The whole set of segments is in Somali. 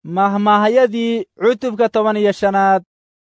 mahmaahyadii cutubka toban iyo shanaad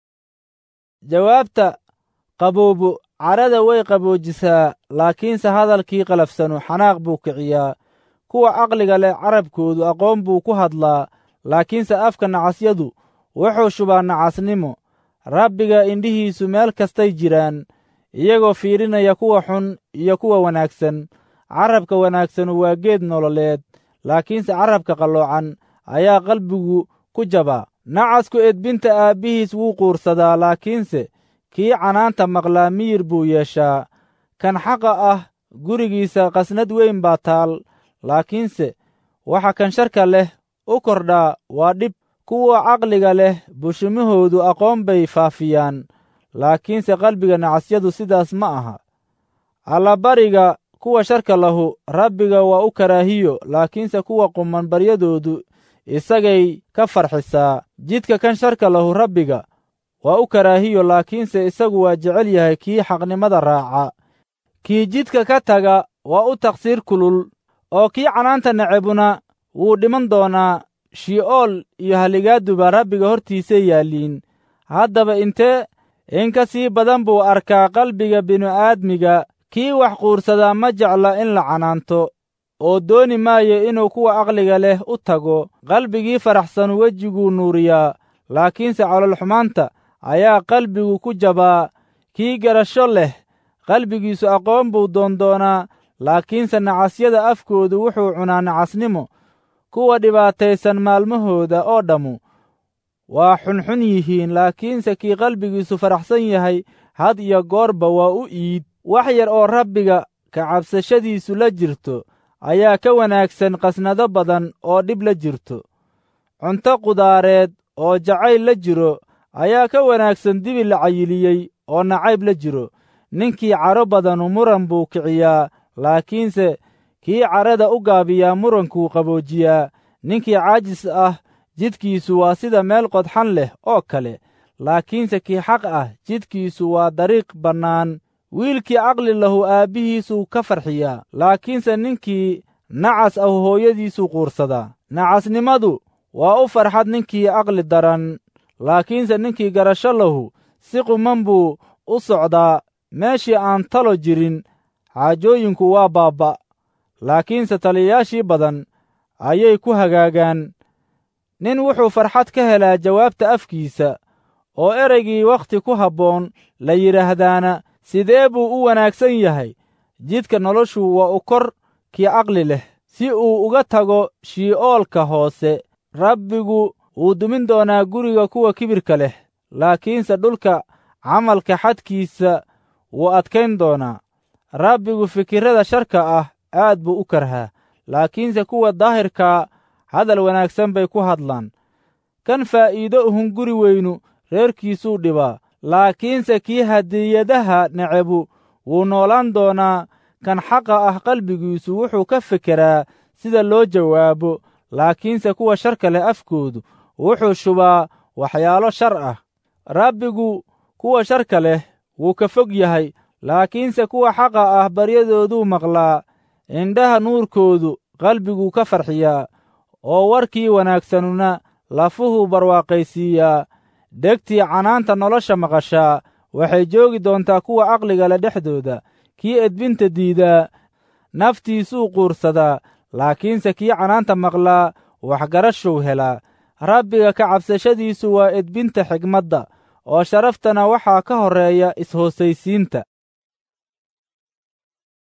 jawaabta qaboobu carada way qaboojisaa laakiinse hadalkii qalafsanu xanaaq buu kiciyaa kuwa caqliga leh carabkoodu aqoon buu ku hadlaa laakiinse afka nacasyadu wuxuu shubaa nacasnimo rabbiga indhihiisu meel kastay jiraan iyagoo fiirinaya kuwa xun iyo kuwa wanaagsan carabka wanaagsanu waa geed nololeed laakiinse carabka qalloocan ayaa qalbigu ku jabaa nacasku edbinta aabbihiis wuu quursadaa laakiinse kii canaanta maqlaa miyir buu yeeshaa kan xaqa ah gurigiisa qasnad weyn baa taal laakiinse waxa kan sharka leh u kordhaa waa dhib kuwa caqliga leh bushimahoodu aqoon bay faafiyaan laakiinse qalbiga nacasyadu sidaas ma aha allabariga kuwa sharka lahu rabbiga waa u karaahiyo laakiinse kuwa quman baryadoodu isagay ka farxisaa jidka kan sharka lahu rabbiga waa u karaahiyo laakiinse isagu waa jecel yahay kii xaqnimada raaca kii jidka ka taga waa u taqsiir kulul oo kii canaanta necebuna wuu dhiman doonaa shi'ool iyo haligaaduba rabbiga hortiisay yaalliin haddaba intee in ka sii badan buu arkaa qalbiga binu-aadmiga kii wax quursadaa ma jecla in la canaanto oo dooni maayo inuu kuwa aqliga leh u tago qalbigii faraxsan wejiguu nuuriyaa laakiinse calolxumaanta ayaa qalbigu ku jabaa kii garasho leh qalbigiisu aqoon buu doondoonaa laakiinse nacasyada afkoodu wuxuu cunaa nacasnimo kuwa dhibaataysan maalmahooda oo dhammu waa xunxun yihiin laakiinse kii qalbigiisu faraxsan yahay had iyo goorba waa u iid wax yar oo rabbiga ka cabsashadiisu la jirto ayaa ka wanaagsan qasnado badan oo dhib la jirto cunto qudaareed oo jacayl la jiro ayaa ka wanaagsan dibi la cayiliyey oo nacayb la jiro ninkii caro badanu muran buu kiciyaa laakiinse kii carada u gaabiyaa murankuu qaboojiyaa ninkii caajis ah jidkiisu waa sida meel qodxan leh oo kale laakiinse kii xaq ah jidkiisu waa dariiq bannaan wiilkii caqli lahu aabbihiisuu ka farxiyaa laakiinse ninkii nacas ah hooyadiisuu quursadaa nacasnimadu waa u farxad ninkii caqli daran laakiinse ninkii garasho lahu si quman buu u socdaa meeshii aan talo jirin xaajooyinku waa baabba laakiinse taliyayaashii badan ayay ku hagaagaan nin wuxuu farxad ka helaa jawaabta afkiisa oo ereygii wakhti ku habboon la yidhaahdaana sidee buu u wanaagsan yahay jidka noloshu waa u kor kii caqli leh si uu uga tago shii'oolka hoose rabbigu wuu dumin doonaa guriga kuwa kibirka leh laakiinse dhulka camalka xadkiisa wuu adkayn doonaa rabbigu fikirrada sharka ah aad buu u karhaa laakiinse kuwa daahirkaa hadal wanaagsan bay ku hadlaan kan faa'iido uhun guri weynu reerkiisuu dhibaa laakiinse kii hadiyadaha necebu wuu noolaan doonaa kan xaqa ah qalbigiisu wuxuu ka fekeraa sida loo jawaabo laakiinse kuwa sharka leh afkoodu wuxuu shubaa waxyaalo shar ah rabbigu kuwa sharka leh wuu ka fog yahay laakiinse kuwa xaqa ah baryadooduu maqlaa indhaha nuurkoodu qalbiguu ka farxiyaa oo warkii wanaagsanuna lafuhuu barwaaqaysiiyaa dhegtii canaanta nolosha maqashaa waxay joogi doontaa kuwa caqliga leh dhexdooda kii edbinta diidaa naftiisuu quursadaa laakiinse kii canaanta maqlaa waxgarashuu helaa rabbiga ka cabsashadiisu waa edbinta xigmadda oo sharaftana waxaa ka horreeya is-hoosaysiinta